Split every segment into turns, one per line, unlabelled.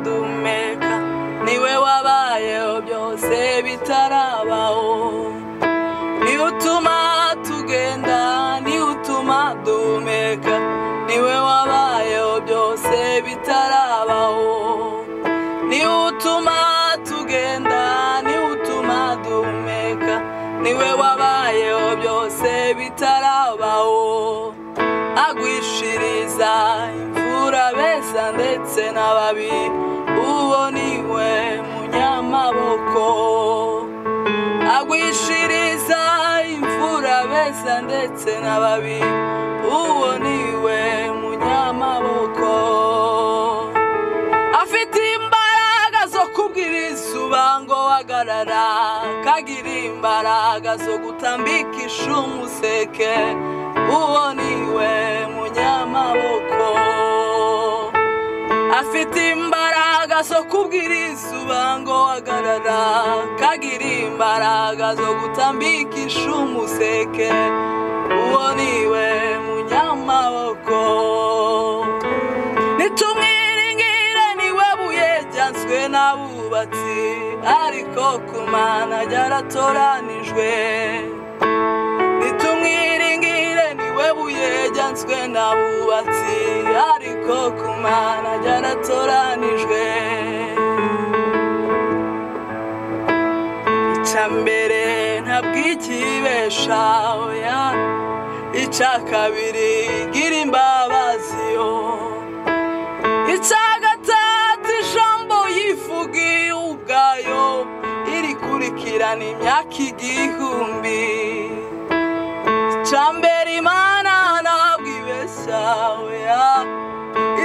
duhumeka niwe wabayeho byose bitarabaho niwe utuma tugenda niwe utuma duhumeka niwe wabayeho byose bitarabaho niwe utuma tugenda niwe utuma duhumeka niwe wabayeho byose bitarabaho agwishiriza imvura beza ndetse n'ababi uwo niwe munyamaboko agwishiriza imvura beza ndetse n'ababi uwo niwe munyamaboko afite imbaraga zo kubwira izuba ngo hagarara kagira imbaraga zo gutambikisha umuseke uwo niwe munyamaboko afite imbaraga zo kubwira izuba ngo hagarara kagira imbaraga zo gutambikisha umuseke uwo niwe munyamaboko nitumwiringire niwe buye ryanswe n'abubatsi ariko ku mana ryaratoranijwe nitumwiringire niwe buye ryanswe n'abubatsi ariko ku mana ryaratoranijwe icya mbere ntabwo ikibesha oya icya kabiri gira imbabazi yo icya gatatu ijambo yivugiye ubwayo irikurikirana imyaka igihumbi icya mbere imana ntabwo ibeshya oya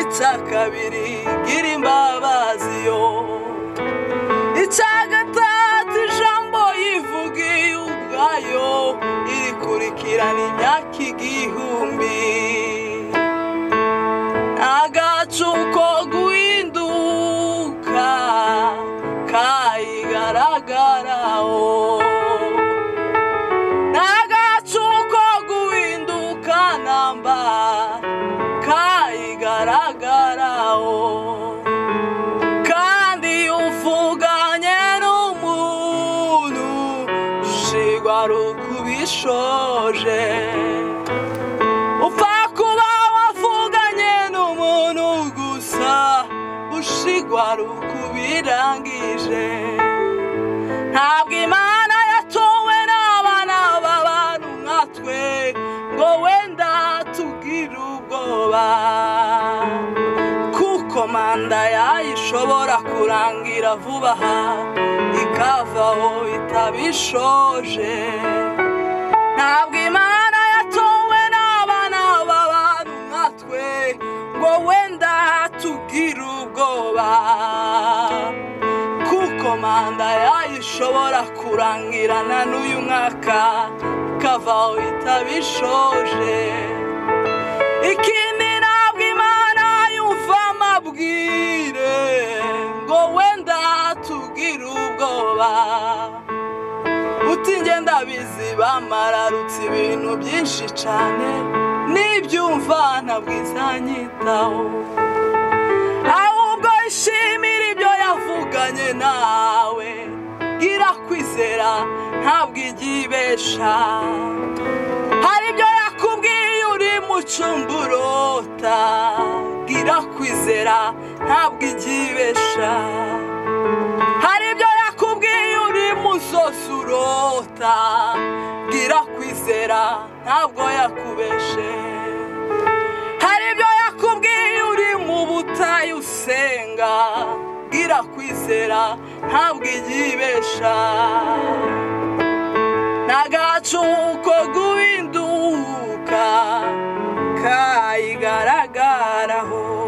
icya kabiri gira imbabazi yo icya gatatu ijambo yivugiye ubwayo irikurikirana imyaka igihumbi agacuko guhinduka kayigaragaraho n'agacuko guhinduka namba kayigaragaraho kandi uvuganye n'umuntu jigwa rukubishoje upfa kuba wavuganye n'umuntu gusa ushigwa rukubirangije ntabwo imana yatowe n'abana b'abantu nka twe ngo wenda tugire ubwoba kuko manda yayo ishobora kurangira vuba aha ikavaho itabishoje ntabwo imana yatowe n'abana b'abantu nka twe ngo wenda tugire ubwoba kuko manda yayo ishobora kurangirana n'uyu mwaka ikavaho itabishoje ikindi ntabwo imana yumva amabwire ngo wenda tugire ubwoba uti ngenda bizi bamararutse ibintu byinshi cyane n'ibyumva ntabwo izanyitaho ahubwo ishimira ibyo yavuganye nawe gira kwizera ntabwo igibesha hari ibyo yakubwiye uri mu cumburota gira kwizera ntabwo igibesha hari ibyo yakubwiye uri musosi urota gira kwizera ntabwo yakubeshe hari ibyo yakubwiye uri mu butayu usenga gira kwizera ntabwo igibesha n'agacuko guhinduka kayigaragaraho